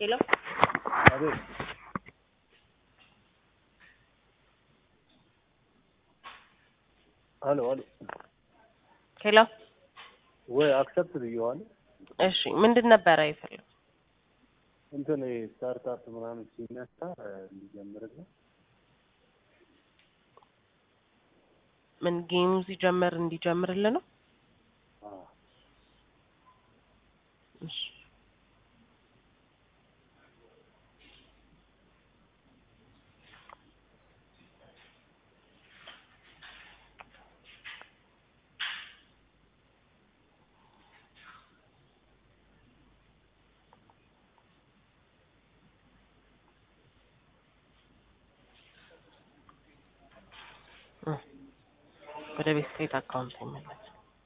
ሄሎ አቤት አሎ አሎ ሄሎ ወይ አክሰፕት ብየዋለሁ። እሺ ምንድን ነበረ የፈለጉት? እንትን ስታርታፕ ምናምን ሲነሳ እንዲጀምርልን ምን ጌሙ ሲጀምር እንዲጀምርልን ነው? አዎ። እሺ እ ወደ ቤት ስቴት አካውንት ይመለስ።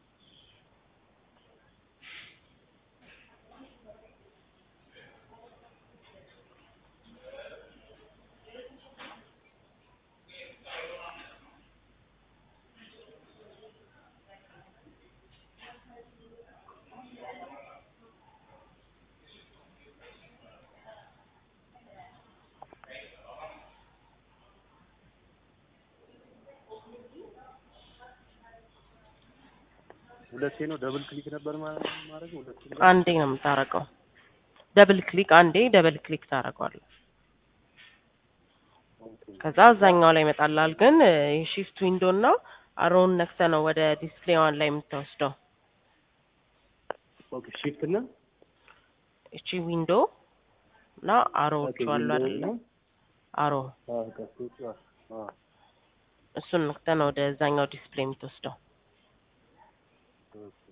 ሁለቴ ነው ደብል ክሊክ ነበር ማለት ማድረግ ሁለቴ ነው። አንዴ ነው የምታረገው። ደብል ክሊክ አንዴ ደብል ክሊክ ታደርገዋለህ። ኦኬ። ከዛ አዛኛው ላይ ይመጣላል። ግን የሺፍት ዊንዶ እና አሮውን ነክተ ነው ወደ ዲስፕሌይ ዋን ላይ የምትወስደው። ኦኬ ሺፍት እና እቺ ዊንዶ እና አሮዎቹ አሉ አይደለ? አሮ አዎ ከሱ አዎ እሱን ነክተ ነው ወደ እዛኛው ዲስፕሌይ የምትወስደው። ኦኬ